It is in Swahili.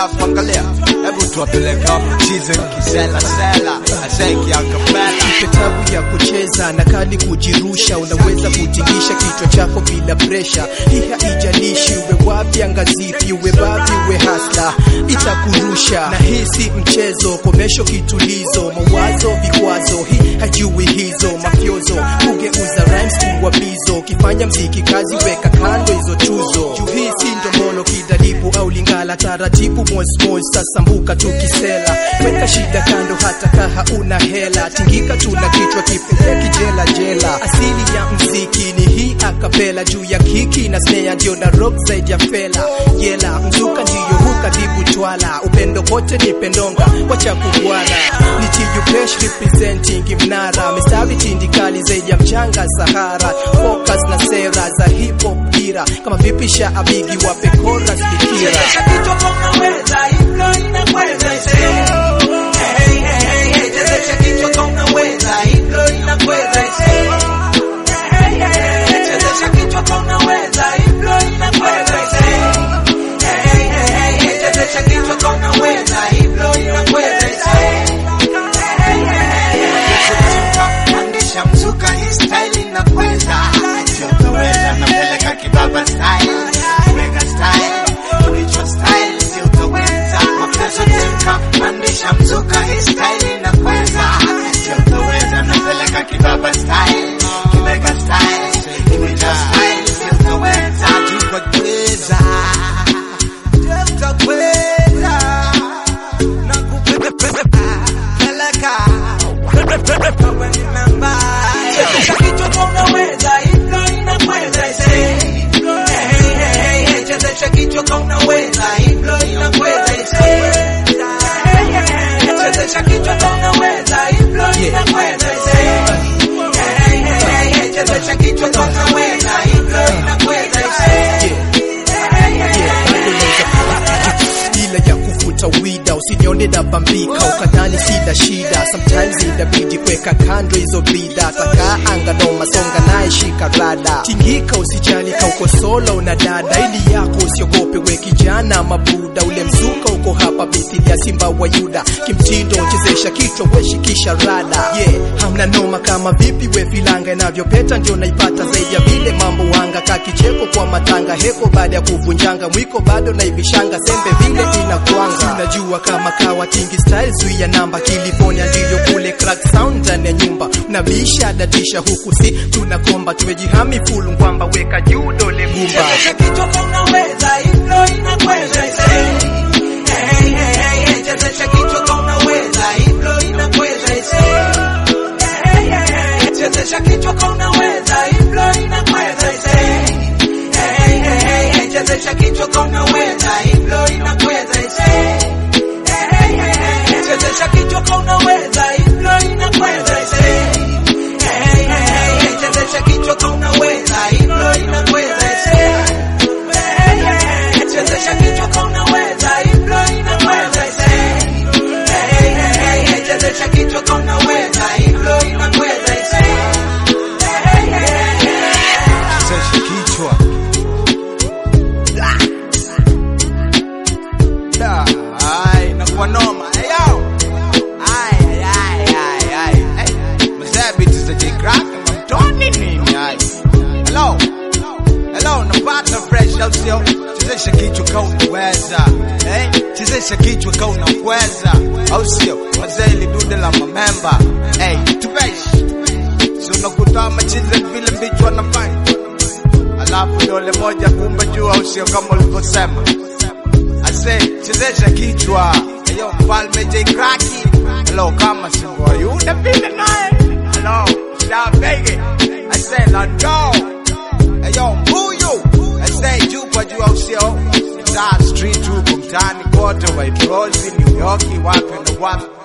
alafu angalia, hebu tuwapeleka mchize kisela sela, aseki akapela tabu ya kucheza na kali kujirusha, unaweza kutingisha kichwa chako bila presha. Hii haijalishi uwe wapi, angazipi, uwe babi, uwe hasla, itakurusha. Na hii si mchezo, komesho kitulizo, mawazo vikwazo, hii hajui hizo mafyozo, kugeuza rhymes kuwa bizo, ukifanya mziki kazi, weka kando hizo tuzo. Juu hii si ndombolo, kidalibu au lingala, taratibu mosmos, sasambuka tukisela, weka shida kando, hata kaha una hela, tingika tuna kichwa kipeleki jela jela. Asili ya mziki ni hii akapela, juu ya kiki na snare ndio na rock zaidi ya fela yela, mzuka ndiyo hukatibu twala, upendo kote ni pendonga, wacha kugwana ni TUPESH representing mnara, mistari tindikali zaidi ya mchanga Sahara, focus na sera za hip hop dira, kama vipi sha abigi wape chorus fikira Chezesha kichwa kama unaweza, hivyo inakweza ise. Hey, hey, hey, hey, chezesha kichwa kama unaweza, hivyo inakweza ise. Hey, hey, hey, chezesha kichwa kama unaweza, hivyo inakweza ise. Hey, hey, hey, hey, chezesha kichwa kama unaweza, hivyo inakweza ise. Hey, hey, hey, Pandisha mzuka hii style inakweza Sio utaweza napeleka kibaba style Weka style Kichwa style Sio utaweza Mafezo temka Pandisha mzuka hii style inakweza Sio utaweza napeleka kibaba style Kiweka style Kichwa style Sio utaweza Tukweza Utaweza Nakupeleka Wewe ni namba Chezesha kichwa kama unaweza, hivyo inakweza ise. Hey, hey, hey, hey, chezesha kichwa kama unaweza, hivyo inakweza ise. Hey, hey, hey, chezesha kichwa kama unaweza, hivyo inakweza ise. Hey, hey, hey, chezesha kichwa kama unaweza, hivyo inakweza ise. Hey, hey, hey. bila ya kuvuta wida, usinione na bambika ukadhani sina shida. Sometimes inabidi kuweka kando hizo bida, taka anga noma, songa naye shika rada, tingika usijali, kauko solo una dada, ili yako usiogope, we kijana mabuda, ule mzuka uko hapa mithili ya simba wa Yuda, kimtindo chezesha kichwa, weshikisha rada, yeah, hamna noma kama vipi we filanga inavyopeta, ndio naipata zaidi ya vile mambo wanga, kakicheko kwa matanga, heko baada ya kuvunjanga, mwiko bado naivishanga, sembe vile inakuanga, unajua kama kawa kingi style, zuia namba, California ndivyo kule crack sound ndani ya nyumba, unabisha dadisha huku si tunakomba, tumejihami full ngwamba, weka juu dole gumba Chezesha kichwa kama unaweza, hivyo inakweza ise. Hey, hey, hey, hey, chezesha kichwa kama unaweza, hivyo inakweza ise. Hey, hey, hey, chezesha kichwa kama unaweza, hivyo inakweza ise. Hey, hey, hey, hey, chezesha kichwa kama unaweza, hivyo inakweza ise. Hey, hey, hey, chezesha kichwa kama unaweza, hivyo inakweza ise. Hey, hey, hey, chezesha kichwa kama unaweza, hivyo inakweza ise. Hey, hey, hey, chezesha kichwa kama unaweza, hivyo inakweza ise. Hey, hey, hey, chezesha kichwa kama unaweza, hivyo inakweza ise. Hey, hey, hey. Sesha kichwa Da, ai, nakuwa noma Ayo Ai, ai, ai, ai, ai Mzee biti za J-Crack Mamtoni nini, ai Hello Hello, napata fresh au sio? Chezesha kichwa kama unaweza eh? Chezesha kichwa kama unaweza au sio? Wazee ili dude la mamemba hey, tupesh Si unakuta machize vile mbichwa wanafanya alafu dole moja kumbe juu au sio kama ulivyosema ase chezesha kichwa ayo mfalme J Kraki hello kama singo yuda vile naye hello shabege ase lando ayo mbuyu ase juu kwa juu au sio Star street huko mtaani kote White Rose New York wapi na wapi